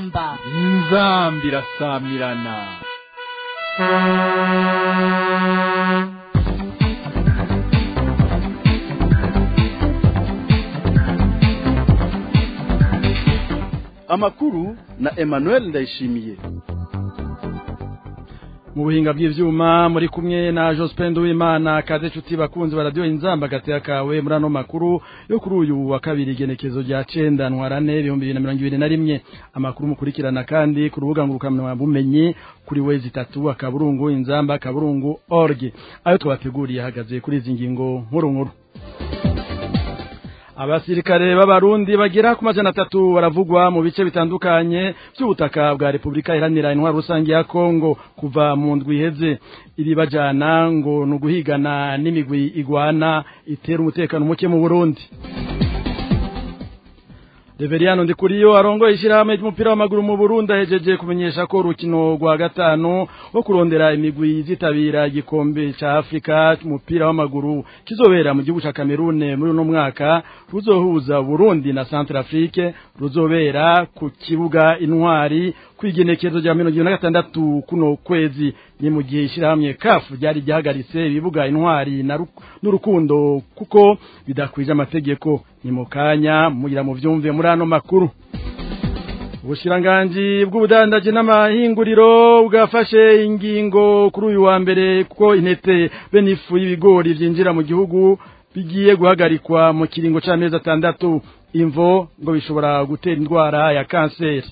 inzamba inzambi irasamirana amakuru na Emmanuel Ndayishimiye mu buhinga bw'ivyuma muri kumwe na Jospin Uwimana kaze cuti bakunzi ba radio inzamba gateka kawe muri ano makuru yo kuri uyu wa kabiri igenekezo rya 9 ntwarane 2021 amakuru mukurikirana kandi ku rubuga ngurukamana bumenyi kuri wezi tatu akaburungu inzamba akaburungu org ayo twabateguriye hagaze kuri izi ngingo nkuru nkuru abasirikare b'abarundi bagera ku majana atatu baravugwa mu bice bitandukanye by'ubutaka bwa Repubulika Iharanira Intwaro Rusange ya Kongo kuva mu ndwi iheze iri bajana ngo nuguhigana n'imigwi igwana itera umutekano muke mu Burundi Reveriano Ndikuriyo arongo ishirahamwe ry'umupira w'amaguru mu Burundi ahejeje kumenyesha ko urukino rwa gatanu wo kurondera imigwi zitabira igikombe ca Afrika cy'umupira w'amaguru kizobera mu gihugu ca Cameroon muri uno mwaka ruzohuza Burundi na Centrafrique ruzobera ku kibuga intwari kwigenekezo rya 2026 kuno kwezi ni mu gihe ishirahamwe CAF ryari ryahagaritse ibibuga intwari n'urukundo kuko bidakwije amategeko ni mu kanya mugira mu vyumve muri ano makuru ubushiranganji bw'ubudandaji n'amahinguriro bwafashe ingingo kuri uyu wa mbere kuko intete benifu y'ibigori vyinjira mu gihugu bigiye guhagarikwa mu kiringo c'amezi atandatu imvo ngo bishobora gutera indwara ya kanseri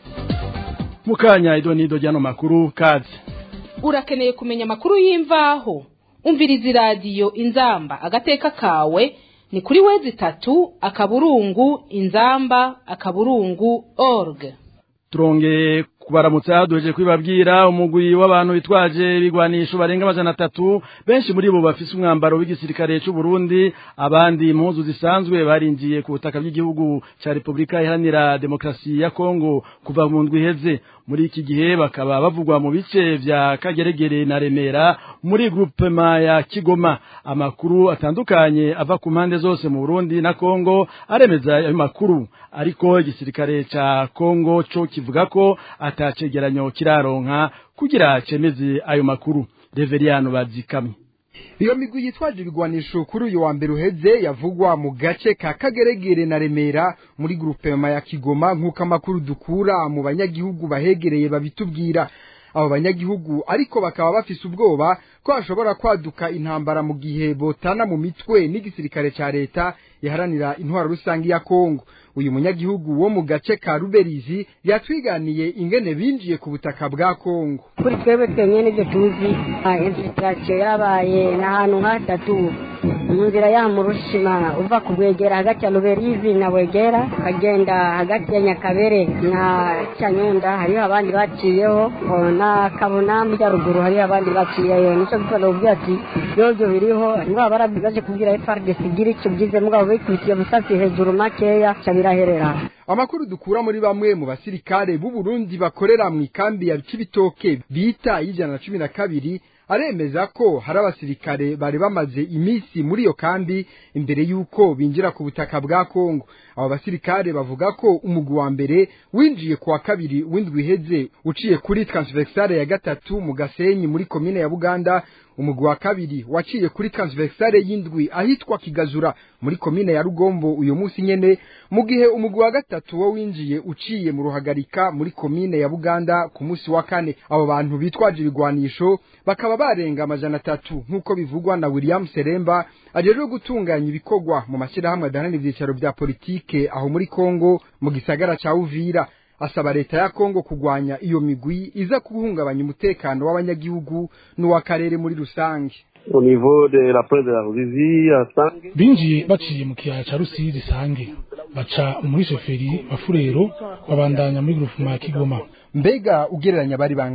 mukanya idonido ryano makuru kazi urakeneye kumenya amakuru y'imvaho umviriza iradiyo inzamba agateka kawe ni kuri wezi tatu akaburungu inzamba akaburungu org turongeye kubaramutsa duheje kwibabwira umugwi w'abantu bitwaje ibigwanisho barenga amajana atatu benshi muri bo bafise umwambaro w'igisirikare cy'u Burundi abandi impuzu zisanzwe barinjiye ku butaka bw'igihugu cya Repubulika Iharanira Demokarasi ya Kongo kuva mu ndwi iheze muri iki gihe bakaba bavugwa mu bice vya Kageregere na Remera muri groupement ya Kigoma amakuru atandukanye ava ku mpande zose mu Burundi na Kongo aremeza ayo makuru ariko igisirikare ca Kongo cyo kivuga ko atacegeranyo kiraronka kugira cemeze ayo makuru Reveriano bazikamye iyo migwi yitwaje ibigwanisho kuri uyu wa mbere uheze yavugwa mu gace ka kageregere na remera muri grupema ya kigoma nk'uko amakuru dukura mu banyagihugu bahegereye babitubwira abo banyagihugu ariko bakaba bafise ubwoba ko hashobora kwaduka intambara mu gihe botana mu mitwe n'igisirikare ca leta iharanira intwaro rusange ya Kongo uyu munyagihugu wo mu gace ka Ruberizi yatwiganiye ingene binjiye ku butaka bwa Kongo kuri twebwe twemye n'ibyo tuzi infiltration yabaye n'ahantu hatatu mu nzira ya murushima uva ku bwegera hagati ya Ruberizi na Bwegera ukagenda hagati ya Nyakabere na Cyanyenda hariho abandi baciyeho na Kabona mu ruguru hariho abandi baciyeyo nico gitoro ubwo ati byozo biriho niba barabigaje kubwira FRDC gira icyo byize mugabo bikubitiye musasi hejuru makeya cabiraherera amakuru dukura muri bamwe mu basirikare b'u Burundi bakorera mu ikambi ya Cibitoke bita y'ijana na cumi na kabiri aremeza ko hari abasirikare bari bamaze iminsi muri iyo kambi imbere y'uko binjira ku butaka bwa Kongo abo basirikare bavuga ko umugwi wa mbere winjiye ku wa kabiri w'indwi iheze uciye kuri transversale ya gatatu mu Gasenyi muri komine ya Buganda umugwi wa kabiri waciye kuri transversale y'indwi ahitwa Kigazura muri komine ya Rugombo uyu munsi nyene mu gihe umugwi wa gatatu wo winjiye uciye mu ruhagarika muri komine ya Buganda ku munsi wa kane abo bantu bitwaje ibigwanisho bakaba barenga amajana atatu nk'uko bivugwa na William Seremba ajejwe gutunganya ibikorwa mu mashyirahamwe adaharanira ivyicaro vya politike aho muri Kongo mu gisagara ca Uvira asaba leta ya Kongo kugwanya iyo migwi iza guhungabanya umutekano w'abanyagihugu n'uw'akarere muri rusange au niveau de la presse de la Ruzizi à Sange binjiye baciye mu kiyaya ca Rusizi Sange baca muri shoferi bafurero babandanya muri groupement ya Kigoma mbega ugereranya bari bangahe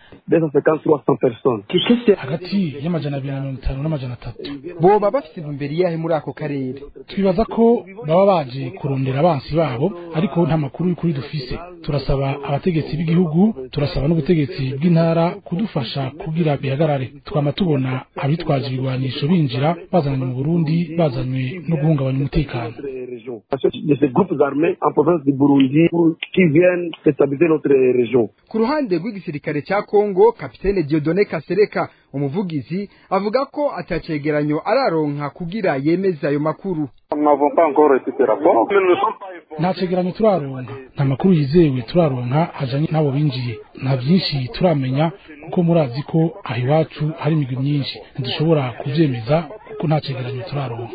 250-300 personnes. hagati y'amajana abiri na mirongo itanu n'amajana atatu boba bafite intumbero iyahe muri ako karere twibaza ko baba baje kurondera abansi babo ariko nta makuru y'ukuri dufise turasaba abategetsi b'igihugu turasaba n'ubutegetsi bw'intara kudufasha kugira bihagarare twama tubona abitwaje ibigwanisho binjira bazananye mu burundi bazanywe no guhungabanya umutekano De ces groupes armés en province du Burundi pour- qui viennent déstabiliser notre région. ku ruhande rw'igisirikare cya kongo kapitene diodone kasereka umuvugizi avuga ko atacegeranyo araronka kugira yemeze ayo makuru nta cegeranyo turaronka nta makuru yizewe turaronka ajanye n'abo binjiye nta byinshi turamenya kuko murazi ko aho iwacu hari imigwi myinshi ntidushobora kuvyemeza kuko nta cegeranyo turaronka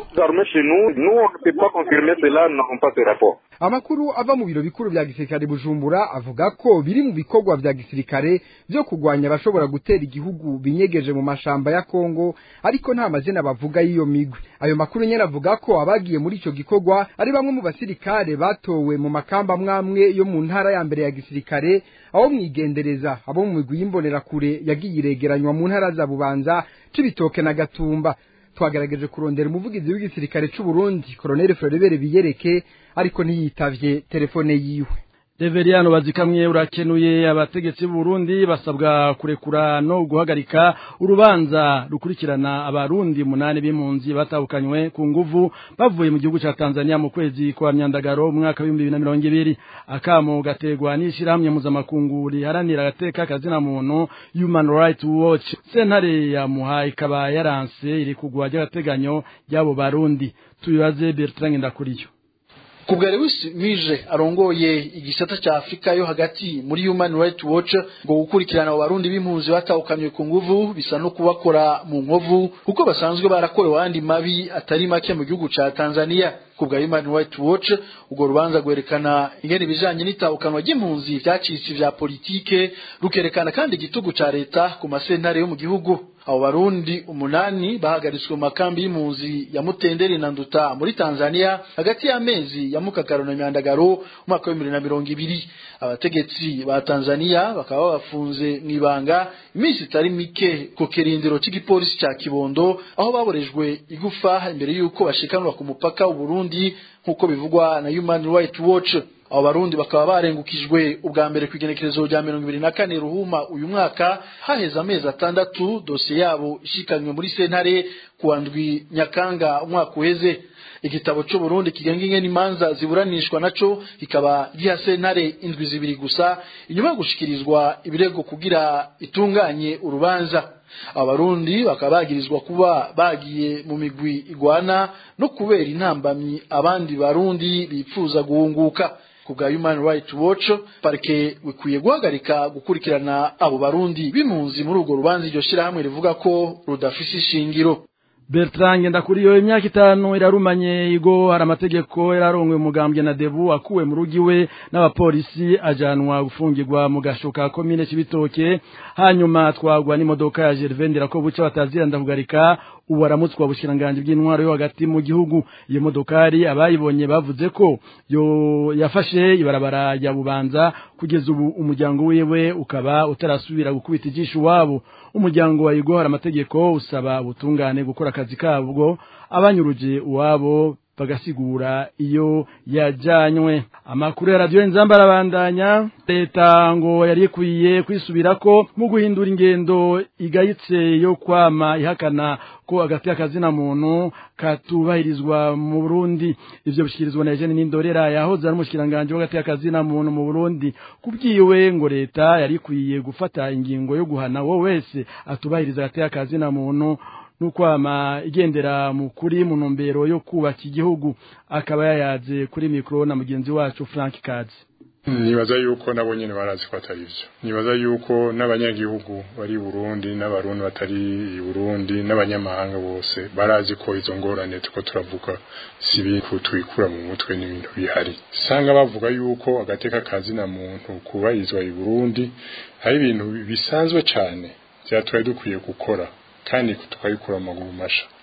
amakuru ava mu biro bikuru vya gisirikare bujumbura avuga ko biri mu bikorwa vya gisirikare vyo kugwanya abashobora gutera igihugu binyegeje mu mashamba ya kongo ariko nta mazina bavuga y'iyo migwi ayo makuru nyene avuga ko abagiye muri ico gikorwa ari bamwe mu basirikare batowe mu makamba mwamwe yo mu ntara ya mbere ya gisirikare aho mwigendereza abo mu migwi y'imbonerakure yagiye iregeranywa mu ntara za bubanza cibitoke na gatumba twagerageje kurondera umuvugizi w'igisirikare c'u Burundi Colonel Floribert Biyereke ariko ntiyitavye telefone yiwe Reveriyano bazikamye urakenuye abategetsi b'u Burundi basabwa kurekura no guhagarika urubanza rukurikirana abarundi munani b'impunzi batahukanywe ku nguvu bavuye mu gihugu ca Tanzania mu kwezi kwa myandagaro mu mwaka w'ibihumbi bibiri na mirongo ibiri akamo gategwa n'ishirahamwe mpuzamakungu riharanira agateka kazina muntu Human Rights Watch sentare ya muha ikaba yaranse iri kugwa ry'agateganyo ry'abo barundi tubibaze Bertrand Ndakuriyo kubwa Lewis Mije arongoye igisata cha Afrika yo hagati muri Human Rights Watch ngo gukurikirana abo barundi b'impunzi batahukanywe ku nguvu bisa no kubakora mu nkovu kuko basanzwe barakorewe andi mabi atari make mu gihugu ca Tanzania kubwa Human Rights Watch ubwo rubanza gwerekana ingene ibijanye n'itahukanwa ry'impunzi vyacitse vya politike rukerekana kandi igitugu ca leta ku masentare yo mu gihugu abo barundi umunani bahagaritswe mu makambi y'impunzi ya Mutenderi na Nduta muri Tanzania hagati y'amezi ya Mukakaro na Myandagaro umwaka wa 2020 abategetsi ba Tanzania bakaba bafunze mwibanga iminsi itari mike ku kirindiro cy'igipolisi cya Kibondo aho baborejwe igufa imbere y'uko bashikanwa ku mupaka w'u Burundi nk'uko bivugwa na Human Rights Watch abo barundi bakaba barengukijwe ubwa mbere ku igenekerezo rya mirongo ibiri na kane ruhuma uyu mwaka haheze amezi atandatu dosiye yabo ishikanywe muri sentare kuwa ndwi nyakanga umwaka uheze igitabo cy'u Burundi kigenga ingene imanza ziburanishwa naco kikaba giha sentare indwi zibiri gusa inyuma yo gushikirizwa ibirego kugira itunganye urubanza abarundi bakaba bagirizwa kuba bagiye mu migwi igwana no kubera intambamyi abandi barundi bipfuza guhunguka kubwa Human Rights Watch parike bikwiye guhagarika gukurikirana abo barundi b'impunzi muri urwo rubanza iryo shirahamwe rivuga ko rudafise ishingiro Bertrand ndakuriyo imyaka itanu irarumanye igo hari amategeko yararongwe umugambwe na Debu akuwe mu rugi we n'abapolisi ajanwa gufungirwa mu gashoka komine cibitoke hanyuma twagwa n'imodoka ya Gervendera ko buca batazira ndavugarika ubu aramutswa bushiranganje bw'intwaro yo hagati mu gihugu iyo modokari abayibonye bavuze ko yo yafashe ibarabara ya bubanza kugeza ubu umuryango wiwe ukaba utarasubira gukubita ijisho wabo umuryango wa Igor amategeko usaba ubutungane gukora akazi kabwo abanyuruje uwabo bagasigura iyo yajanywe amakuru ya radio nzamba arabandanya leta ngo yari ikwiye kwisubirako mu guhindura ingendo igayitse yo kwama ihakana ko agati akazina muntu katubahirizwa mu Burundi ivyo bishikirizwa na Eugene Nindorera yahoze ari umushikiranganje w'agati akazina muntu mu Burundi kubwiwe ngo leta yari ikwiye gufata ingingo yo guhana wo wese atubahiriza agati akazina muntu nukwama igendera mu kuri mu ntumbero yo kubaka igihugu akaba yayaze kuri mikro na mugenzi wacu Frank Kazi nibaza yuko nabo nyene barazi ko atari vyo nibaza yuko n'abanyagihugu bari Burundi n'abarundi batari i Burundi n'abanyamahanga bose barazi ko izo ngorane tuko turavuga si ibintu twikura mu mutwe n'ibintu bihari sanga bavuga yuko agateka kazi na muntu kubarizwa i Burundi hari ibintu bisanzwe cane vyatwaye dukwiye gukora kandi tukabikura amaguru masha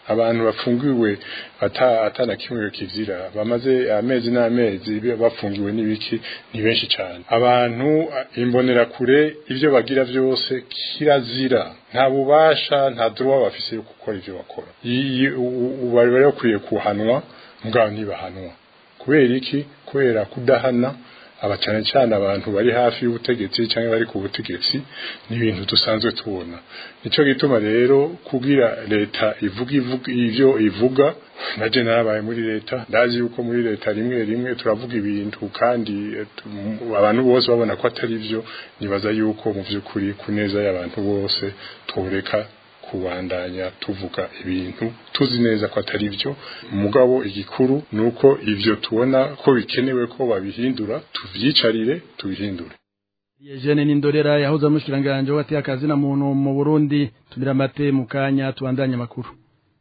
abantu bafungiwe ata atana kimwe kizira bamaze amezi n'amezi bafungiwe n'ibiki ni benshi cyane abantu imbonera kure ivyo bagira byose kirazira nta bubasha nta droit bafise yo gukora ivyo bakora bari bari bakwiye kuhanwa mugabo ntibahanwa kubera iki kubera kudahana aba cyane cyane abantu bari hafi y'ubutegetsi cyangwa bari ku butegetsi ni ibintu dusanzwe tubona nicyo gituma rero kugira leta ivuga ivuga ivyo ivuga naje narabaye muri leta ndazi yuko muri leta rimwe rimwe turavuga ibintu kandi abantu bose babona ko atari byo nibaza yuko mu by'ukuri ku neza y'abantu bose tworeka kubandanya tuvuga ibintu tuzi neza ko atari byo mugabo igikuru nuko ivyo tubona ko bikenewe ko babihindura tuvyicarire tubihindure Yejene Nindorera yahoze amushiranganje wateye akazi na muntu mu Burundi tumira mate mukanya tubandanye makuru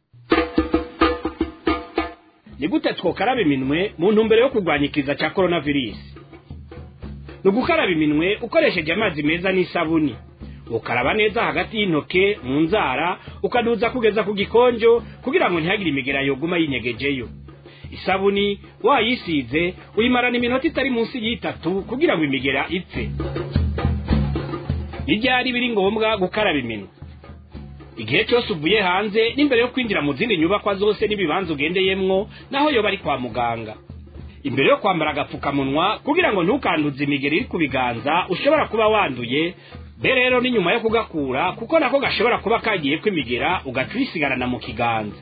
ni gute twokaraba iminwe mu ntumbero yo kurwanya ikiza cya coronavirus ni ugukaraba iminwe ukoresheje amazi meza n'isabuni ukaraba neza hagati y'intoke mu nzara ukaduza kugeza ku gikonjo kugira ngo ntihagire imigera yoguma yinyegejeyo isabuni wayisize uyimarana iminota itari munsi y'itatu kugira ngo imigera ipfe n'ibyari biri ngombwa gukaraba iminwe igihe cyose uvuye hanze n'imbere yo kwinjira mu zindi nyubakwa zose n'ibibanza ugendeyemwo naho yoba ari kwa muganga imbere yo kwambara agapfukamunwa kugira ngo ntukanduze imigeri iri ku biganza ushobora kuba wanduye be rero ni nyuma yo kugakura kuko nako gashobora kuba kagiye kwimigera ugaca uyisigarana mu kiganza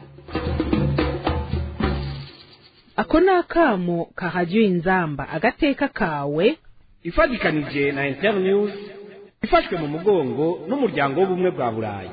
ako ni akamo kahajya inzamba agateka kawe ifatikanije na internews ifashwe mu mugongo n'umuryango w'ubumwe bwa burayi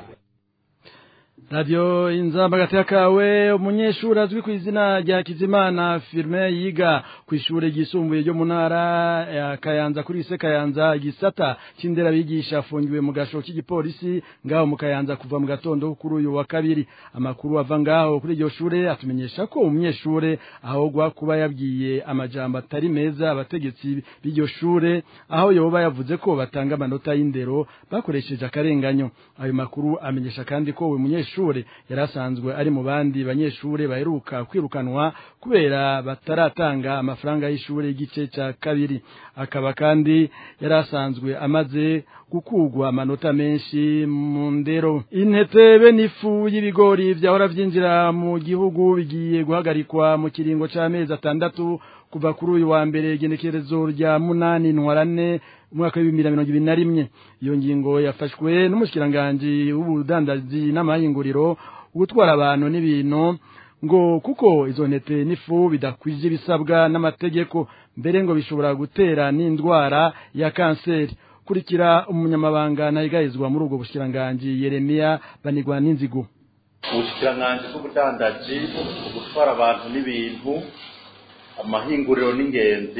Radio inzamba gateka kawe umunyeshuri azwi ku izina rya Kizimana Firme yiga ku ishure ryisumbuye ryo mu ntara ya Kayanza kuri ise Kayanza igisata c'indera bigisha afungiwe mu gasho k'igipolisi ngaho mu Kayanza kuva mu gatondo kuri uyu wa kabiri amakuru ava ngaho kuri iryo shure atumenyesha ko umunyeshure ahogwa kuba yabwiye amajambo atari meza abategetsi b'iryo shure aho yoba yavuze ko batanga amanota y'indero bakoresheje akarenganyo ayo makuru amenyesha kandi ko uyu munyeshure munyeshure yarasanzwe ari mu bandi banyeshure baheruka kwirukanwa kubera bataratanga amafaranga y'ishure y'igice cya kabiri akaba kandi yarasanzwe amaze gukugwa amanota menshi mu ndero intete be n'ifu y'ibigori vyahora vyinjira mu gihugu bigiye guhagarikwa mu kiringo c'amezi atandatu kuva kuri uyu wa mbere igenekerezo rya munani ntwarane umwaka w'ibihumbi na mirongo ibiri na rimwe iyo ngingo yafashwe n'umushikiranganji w'ubudandaji n'amahinguriro gutwara abantu n'ibintu ngo kuko izo ntete n'ifu bidakwije ibisabwa n'amategeko mbere ngo bishobora gutera n'indwara ya kanseri kurikira umunyamabanga nahigayizwa muri ubwo bushikiranganji Yeremia banigwa n'inzigo ubushikiranganji bw'ubudandaji gutwara abantu n'ibintu amahinguriro n'ingenzi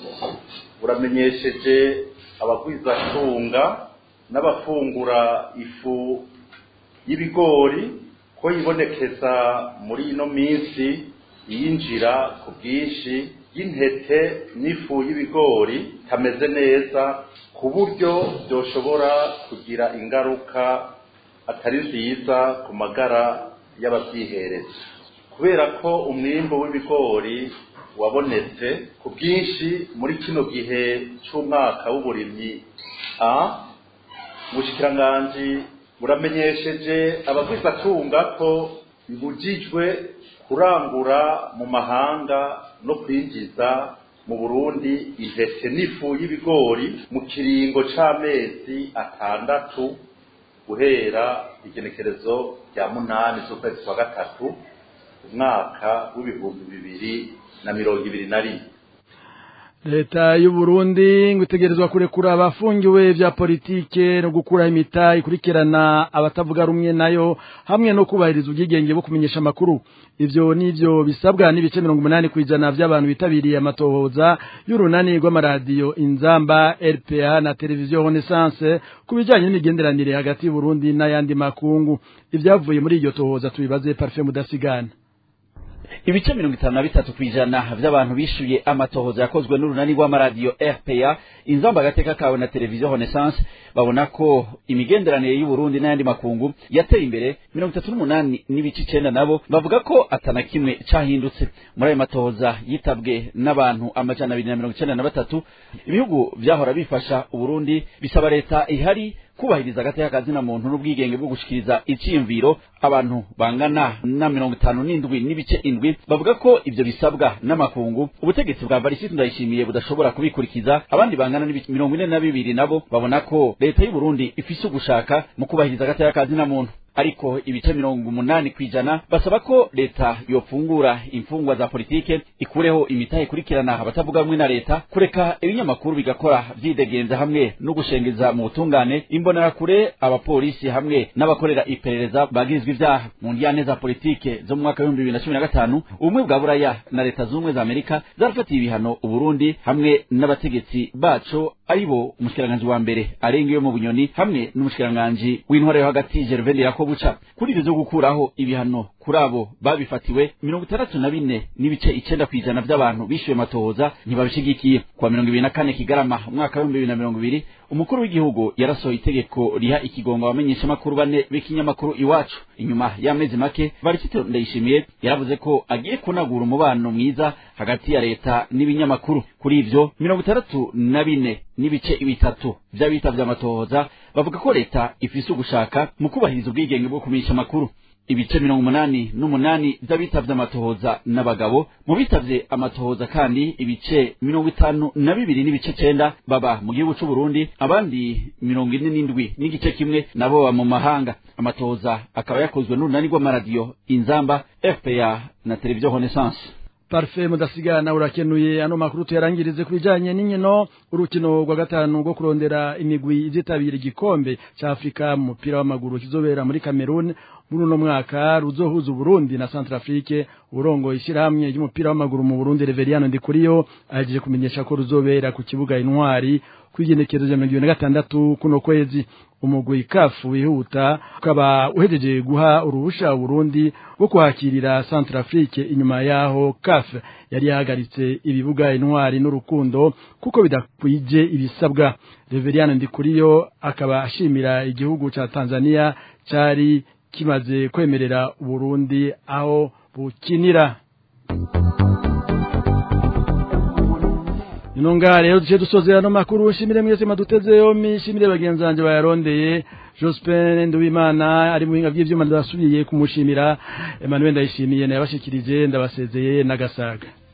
buramenyesheje abagwizatunga n'abafungura ifu y'ibigori ko yibonekeza muri ino minsi yinjira ku bwinshi y'intete n'ifu y'ibigori itameze neza ku buryo byoshobora kugira ingaruka atari nziza ku magara y'ababyihereza kubera ko umwimbo w'ibigori wabonetse ku bwinshi muri kino gihe cy'umwaka w'uburimyi a ubushikiranganji buramenyesheje abagwizatunga ko bibujijwe kurangura mu mahanga no kwinjiza mu burundi intete n'ifu y'ibigori mu kiringo c'amezi atandatu guhera igenekerezo rya munani z'ukwezi kwa gatatu umwaka w'ibihumbi bibiri na mirongo ibiri na rimwe leta y'u Burundi ngo itegerezwa kurekura abafungiwe vya politike no gukura imita ikurikirana abatavuga rumwe nayo hamwe no kubahiriza ubwigenge bwo kumenyesha amakuru ivyo nivyo bisabwa n'ibice mirongo umunani kw'ijana vy'abantu bitabiriye amatohoza y'urunani rw'amaradiyo inzamba rpa na televiziyo renaissance ku bijanye n'imigenderanire hagati y'u Burundi n'ayandi makungu ivyavuye muri iryo tohoza tubibaze parfait mudasigana ibice mirongo itanu na bitatu kw'ijana vy'abantu bishuye amatohoza yakozwe n'urunani rw'amaradiyo rpa inzamba agateka kawe na televiziyo renaissance babona ko imigenderanire y'uburundi n'ayandi makungu yateye imbere mirongo itatu n'umunani n'ibice icenda nabo bavuga ko atana kimwe cahindutse muri ayo matohoza yitabwe n'abantu amajana abiri na mirongo icenda na batatu ibihugu vyahora bifasha uburundi bisaba leta ihari kubahiriza agateka kazina muntu n'ubwigenge bwo gushikiriza iciyumviro abantu bangana na mirongo itanu n'indwi n'ibice indwi bavuga ko ivyo bisabwa n'amakungu ubutegetsi bwa varisiti ndayishimiye budashobora kubikurikiza abandi bangana n'ibice mirongo ine na bibiri nabo babona ko leta y'uburundi ifise ugushaka mu kubahiriza agateka kazina muntu ariko ibice mirongo umunani kw'ijana basaba ko leta yofungura imfungwa za politike ikureho imitahe ikurikirana abatavuga rumwe na leta kureka ibinyamakuru bigakora vyidegenza hamwe no gushengeza mu butungane imbonerakure abapolisi hamwe n'abakorera iperereza bagirizwa ivyaha mu ndiyane za politike zo mu mwaka w'ibihumbi bibiri na cumi na gatanu ubumwe bwa buraya na leta z'ubumwe za amerika zarafatiye ibihano uburundi hamwe n'abategetsi baco aribo umushikiranganji wa mbere arengewe mu bunyoni hamwe n'umushikiranganji w'intwara yo hagati gervain yakobuca kuri ivyo vyo gukuraho ibihano kuri abo babifatiwe mirongo itandatu na bine n'ibice icenda kw'ijana vy'abantu bishuye amatohoza ntibabishigikiye kuwa mirongo ibiri na kane kigarama umwaka w'ibihumbi bibiri na mirongo ibiri umukuru w'igihugu yarasohoye itegeko riha ikigongo abamenyeshamakuru bane b'ikinyamakuru iwacu inyuma y'amezi make varisito ndayishimiye yaravuze ko agiye kunagura umubano mwiza hagati ya leta n'ibinyamakuru kuri ivyo mirongo itandatu na bine n'ibice bitatu vy'abitavye amatohoza bavuga ko leta ifise ugushaka mu kubahiriza ubwigenge bwo kumenyesha amakuru ibice mirongo umunani n'umunani vy'abitavye amatohoza n'abagabo mu bitavye amatohoza kandi ibice mirongo itanu na bibiri n'ibice cenda baba mu gihugu c'uburundi abandi mirongo ine n'indwi n'igice kimwe nabo baba mu mahanga amatohoza akaba yakozwe n'urunani rw'amaradiyo inzamba fpa na televiziyo renaissance Parfait mudasigana urakenuye ano makuru tuyarangirize kubijanye n'inkino urukino rwa gatanu rwo kurondera imigwi izitabira igikombe ca Afrika mu mupira w'amaguru kizobera muri Cameroon muri uno mwaka ruzohuza Burundi na Centrafrique urongo ishyirahamwe ry'umupira w'amaguru mu Burundi Reveriano Ndikuriyo aje kumenyesha ko ruzobera ku kibuga intwari kwigenekerezo ya mirongo na gatandatu kuno kwezi umugwi kafu wihuta ukaba uhejeje guha uruhusha Burundi rwo kuhakirira Centrafrique inyuma yaho CAF yari yahagaritse ibibuga intwari n'urukundo kuko bidakwije ibisabwa Reveriano Ndikuriyo akaba ashimira igihugu ca Tanzania cari kimaze kwemerera Burundi aho bukinira Inonga rero duce dusozera no makuru shimire mwese maduteze yomi shimire bagenzi banje bayarondeye Jospin Nduwimana ari muhinga by'ivyuma ndasubiye kumushimira Emmanuel ndayishimiye nabashikirije ndabasezeye nagasaga